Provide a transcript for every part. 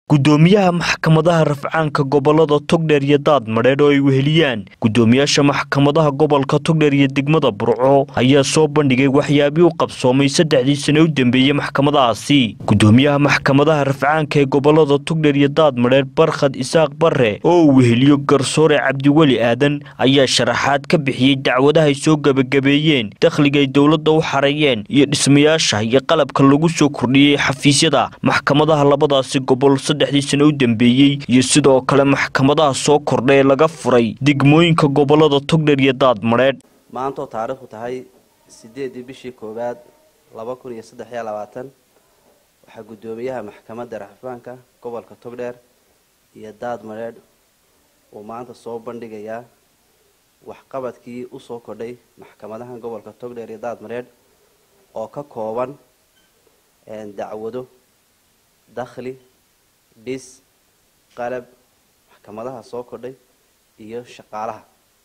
gudoomiyaha maxkamadaha rafcaanka gobolada togdheer iyo daadmadheedh oo ay weheliyaan gudoomiyaasha maxkamadaha gobolka togdheer iyo degmada burco ayaa soo bandhigay waxyaabii u qabsoomay saddexdii sane u dambeeyey maxkamadahaasi gudoomiyaha maxkamadaha rafcaanka ee gobolada togdheer iyo daadmadheedh barkhad isaaq bare oo uu weheliyo garsoore cabdiweli aadan ayaa sharaxaad ka bixiyey dacwadaha ay soo gebagabeeyeen dakhliga ay dowladda u xareeyeen iyo dhismayaasha iyo qalabka lagu soo kordhiyey xafiisyada maxkamadaha labadaasi gobol saddexdii sane u dambeeyey iyo sidoo kale maxkamadaha soo kordha ee laga furay degmooyinka gobolada togdheer iyo daadmadheedh maantoo taariikhdu tahay sideedii bishii koowaad laba kun iyo saddex iyo labaatan waxaa guddoomiyaha maxkamadda raxfaanka gobolka togdheer iyo daadmadheedh uu maanta soo bandhigayaa waxqabadkii usoo kordhay maxkamadaha gobolka togdheer iyo daadmadheedh oo ka kooban dacwado dakhli dhis qalab maxkamadaha soo kordhay iyo shaqaalaha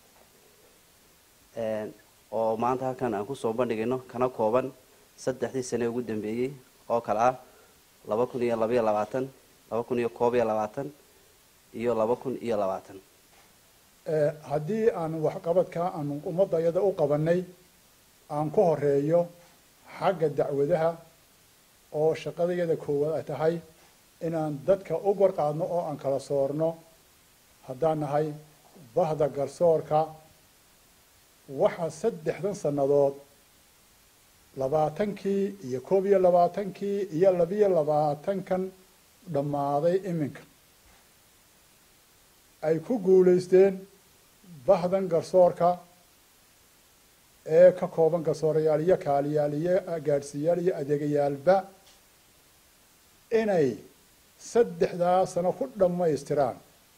oo maanta halkan aan kusoo bandhigayno kana kooban saddexdii sane ugu dambeeyey oo kale ah laba kun iyo labaiyo labaatan laba kun iyo koob iyo labaatan iyo laba kun iyo labaatan haddii aan waxqabadka aan ummadda iyada u qabanay aan ku horeeyo xagga dacwadaha oo shaqadayada koowaad ay tahay inaan dadka u warqaadno oo aan kala soorno haddaan nahay bahda garsoorka waxaa saddexdan sannadood labaatankii iyo koob iyo labaatankii iyo labiyo labaatankan dhammaaday iminka ay ku guulaysteen bahdan garsoorka ee ka kooban garsoorayaal iyo kaaliyaal iyo gaadhsiiyaal iyo adeegayaalba inay saddexdaa sano ku dhammaystiraan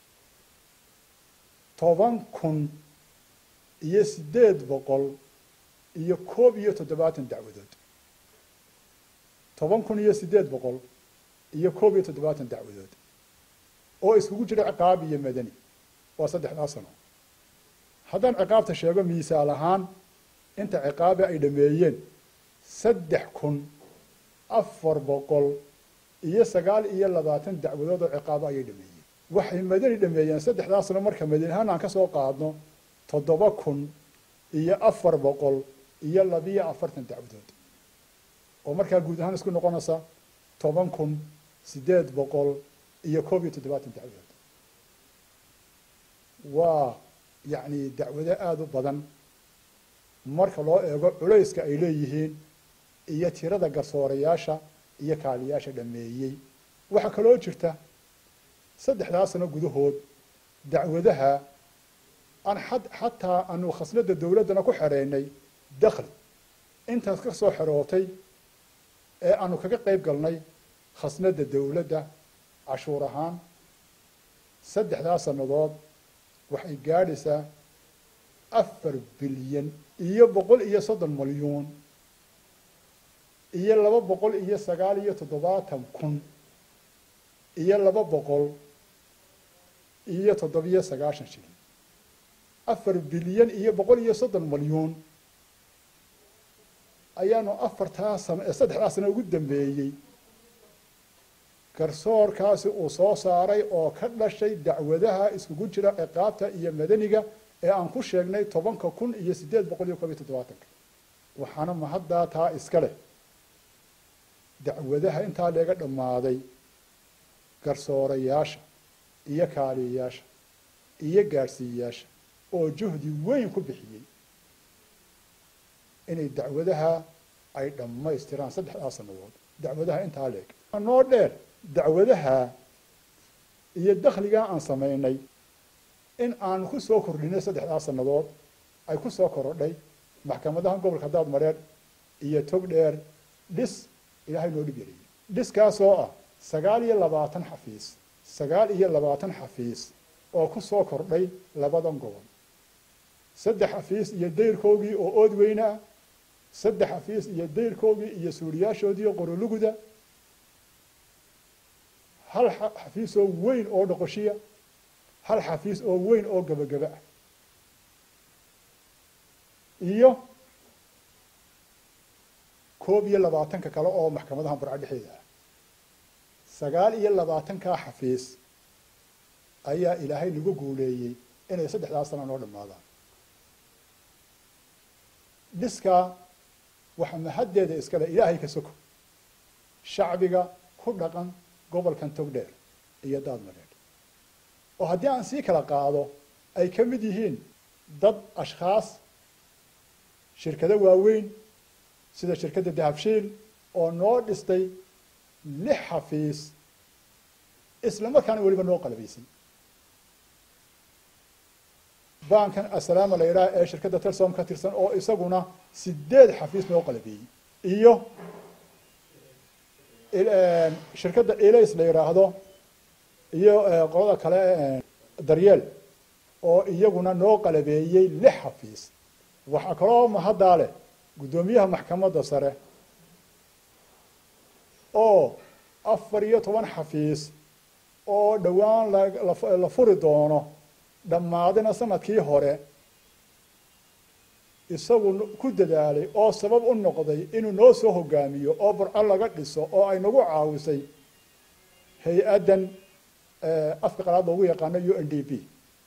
toban kun iyo siddeed boqol iyo koob iyo toddobaatan dacwadood toban kun iyo siddeed boqol iyo koob iyo toddobaatan dacwadood oo iskugu jira ciqaab iyo madani waa saddexdaa sano haddaan ciqaabta sheego miisaal ahaan inta ciqaabe ay dhameeyeen saddex kun afar boqol iyo sagaal iyo labaatan dacwadood oo ciqaabo ayay dhameeyeen waxay madani dhameeyeen saddexdaa sano marka madani ahaan aan ka soo qaadno toddoba kun iyo afar boqol iyo labiyo afartan dacwadood oo markaa guud ahaan isku noqonaysa toban kun siddeed boqol iyo koob iyo toddobaatan dacwadood waa yacni dacwado aada u badan marka loo eego culayska ay leeyihiin iyo tirada garsoorayaasha iyo kaaliyaasha dhameeyey waxaa kaloo jirta saddexdaa sano gudahood dacwadaha aan xataa aanu khasnada dawladdana ku xereynay dakhli intaas ka soo xerootay ee aanu kaga qayb galnay khasnada dawladda cashuur ahaan saddexdaa sannadood waxay gaadhaysaa afar bilyan iyo boqol iyo soddon malyuun iyo laba boqol iyo sagaal iyo toddobaatan kun iyo laba boqol iyo toddobiyo sagaashan shilin afar bilyan iyo boqol iyo soddon malyuun ayaanu afartaa sano ee saddexdaa sano ugu dambeeyey garsoorkaasi uu soo saaray oo ka dhashay dacwadaha iskugu jira ciqaabta iyo madaniga ee aan ku sheegnay tobanka kun iyo siddeed boqol iyo koob iyo toddobaatanka waxaana mahaddaa taa iska leh dacwadaha intaa leega dhammaaday garsoorayaasha iyo kaaliyayaasha iyo gaadhsiiyayaasha oo juhdi weyn ku bixiyey inay dacwadaha ay dhammaystiraan saddexdaa sannadood dacwadaha intaa leeg noo dheer dacwadaha iyo dakhligaa aan samaynay in aan ku soo kordhinay saddexdaa sannadood ay ku soo korodhay maxkamadaha gobolka daadmareed iyo tog dheer dhis ilaahay noo dhib yariyey dhiskaasoo ah sagaal iyo labaatan xafiis sagaal iyo labaatan xafiis oo ku soo kordhay labadan gobol saddex xafiis iyo dayrkoogii oo ood weyne ah saddex xafiis iyo dayrkoogii iyo suuriyaashoodii qoroluguda hal xafiis oo weyn oo dhoqoshiya hal xafiis oo weyn oo gebagaba ah iyo koob iyo labaatanka kale oo maxkamadaha barca dhexeeda ah sagaal iyo labaatankaa xafiis ayaa ilaahay nagu guuleeyey inay saddexdaas sana noo dhammaadaan dhiskaa waxa mahaddeeda iskale ilaahay ka soko shacbiga ku dhaqan gobolkan togdheer iyo daadmareed oo haddii aan sii kala qaado ay ka mid yihiin dad ashkhaas shirkado waaweyn sida shirkadda dahabshiil oo noo dhistay lix xafiis isla markaana weliba noo qalabaysan bankan asalaama la yidhaha ee shirkadda telsom ka tirsan oo isaguna sideed xafiis noo qalabeeyey iyo shirkadda ilays la yidhaahdo iyo qolada kale daryeel oo iyaguna noo qalabeeyey lix xafiis waxaa kaloo mahaddaa leh guddoomiyaha maxkamadda sare oo afar iyo toban xafiis oo dhowaan la furi doono dhammaadina sanadkii hore isagu ku dadaalay oo sabab u noqday inuu noo soo hogaamiyo oo burco laga dhiso oo ay nagu caawisay hay-addan afka qalaad loogu yaqaano u n d p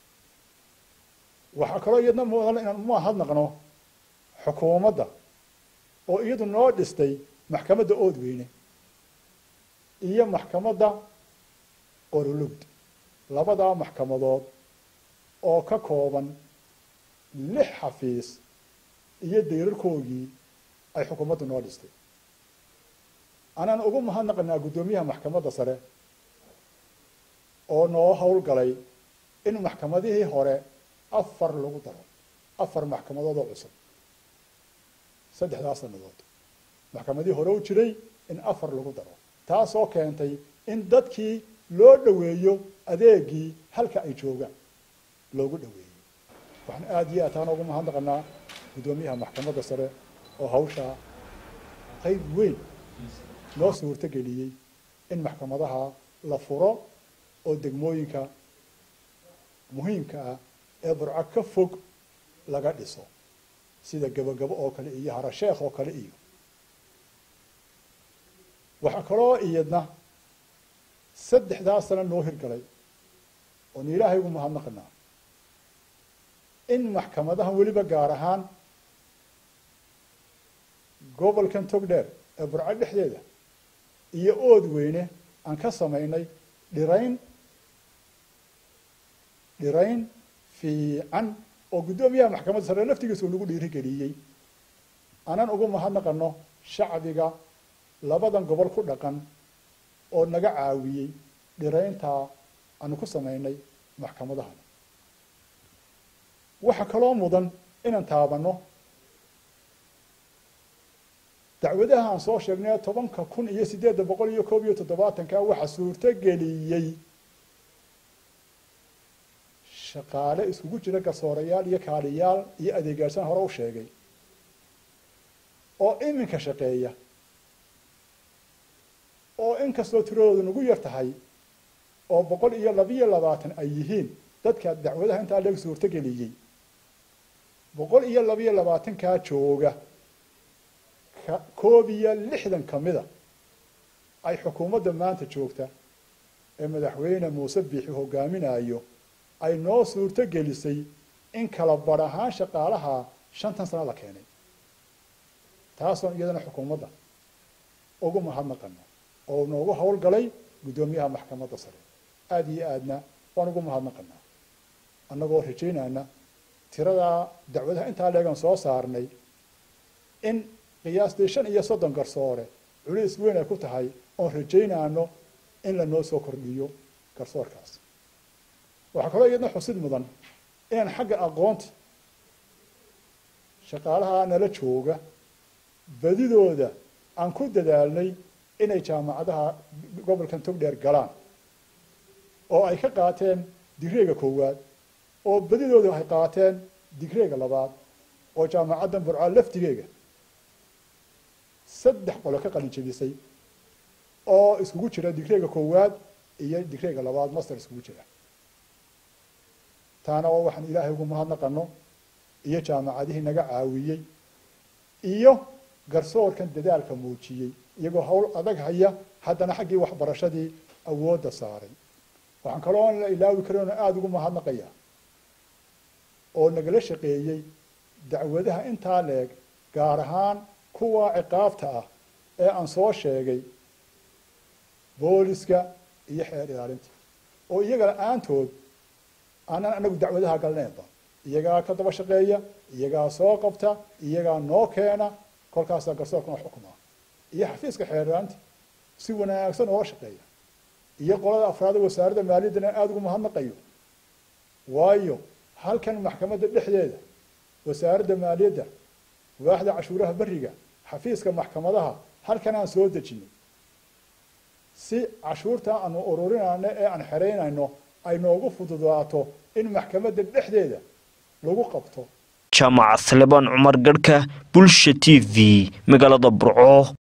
waxaa kaloo iyadna mudan inaan mahadnaqno xukuumadda oo iyadu noo dhistay maxkamadda oodweyne iyo maxkamadda qorolugd labadaa maxkamadood oo ka kooban lix xafiis iyo dayrarkoogii ay xukuumaddu noo dhistay anaan ugu mahadnaqanaa guddoomiyaha maxkamadda sare oo noo howlgalay in maxkamadihii hore afar lagu daro afar maxkamadood oo cusub saddexdaas sannadood maxkamadihii hore u jiray in afar lagu daro taasoo keentay in dadkii loo dhoweeyo adeegii halka ay joogaan loogu dhoweeyey waxaan aada iyo aad taana ugu mahadnaqanaa guddoomiyaha maxkamadda sare oo hawshaa qayb weyn noo suurto geliyey in maxkamadaha la furo oo degmooyinka muhiimka ah ee burco ka fog laga dhiso sida gebagabo oo kale iyo harasheekh oo kale iyo waxaa kaloo iyadna saddexdaas sana noo hirgalay oon ilaahay ugu mahadnaqanaa in maxkamadahan weliba gaar ahaan gobolkan togdheer ee burco dhexdeeda iyo ood weyne aan ka samaynay dhirayn dhirayn fiican oo guddoomiyaha maxkamadda sare laftigiisa uu nagu dhiirigeliyey aanan ugu mahadnaqano shacbiga labadan gobol ku dhaqan oo naga caawiyey dhirayntaa aanu ku samaynay maxkamadahan waxaa kaloo mudan inaan taabanno dacwadaha aan soo sheegnay tobanka kun iyo siddeedda boqol iyo koob iyo toddobaatanka waxaa suurto geliyey shaqaale iskugu jira garsoorayaal iyo kaaliyaal iyo adeegaashaan hore u sheegay oo iminka shaqeeya oo inkastoo tiradoodu nagu yar tahay oo boqol iyo labiyo labaatan ay yihiin dadka dacwadaha intaa leeg suurto geliyey boqol iyo labiyo labaatankaa jooga ka koob iyo lixdan ka mida ay xukuumadda maanta joogta ee madaxweyne muuse biixi hogaaminayo ay noo suurto gelisay in kala bar ahaan shaqaalaha shantan sano la keenay taasoon iyadana xukuumadda ugu mahadnaqano oo noogu howlgalay guddoomiyaha maxkamadda sare aada iyo aadna waan ugu mahadnaqanaa annagoo rajaynayna tiradaa dacwadaha intaa leegan soo saarnay in qiyaastii shan iyo soddon garsoore culiis weyn ay ku tahay oon rajaynayno in lanoo soo kordhiyo garsoorkaas waxaa kaloo iyadna xusid mudan inaan xagga aqoonta shaqaalaha nala jooga badidooda aan ku dadaalnay inay jaamacadaha gobolkan togdheer galaan oo ay ka qaateen digreega koowaad oo badidooda ay qaateen digreega labaad oo jaamacaddan burca laftigeega saddex qolo ka qalin jebisay oo iskugu jira digreega koowaad iyo digreega labaad master iskugu jira taana oo waxaan ilaahay ugu mahadnaqano iyo jaamacadihii naga caawiyey iyo garsoorkan dadaalka muujiyey iyagoo hawl adag haya haddana xaggii waxbarashadii awoodda saaray waxaan kaloo la ilaawi karin oo aada ugu mahadnaqaya oo nagala shaqeeyey dacwadaha intaa leeg gaar ahaan kuwa ciqaabta ah ee aan soo sheegay booliska iyo xeer ilaalinta oo iyaga la-aantood aanan anagu dacwadaha galneenba iyagaa ka daba shaqeeya iyagaa soo qabta iyagaa noo keena kolkaasaa garsoorkana xukuma iyo xafiiska xeer ilaalinta si wanaagsan ooga shaqeeya iyo qolada afraada wasaaradda maaliyaddana aada ugu mahadnaqayo waayo halkan maxkamadda dhexdeeda wasaaradda maaliyadda waaxda cashuuraha beriga xafiiska maxkamadaha halkan aan soo dejinay si cashuurta aanu ururinayno ee aan xeraynayno ay noogu fududaato in maxkamadda dhexdeeda lagu qabto jaamaca salebaan cumar garhka bulsha t v magaalada burco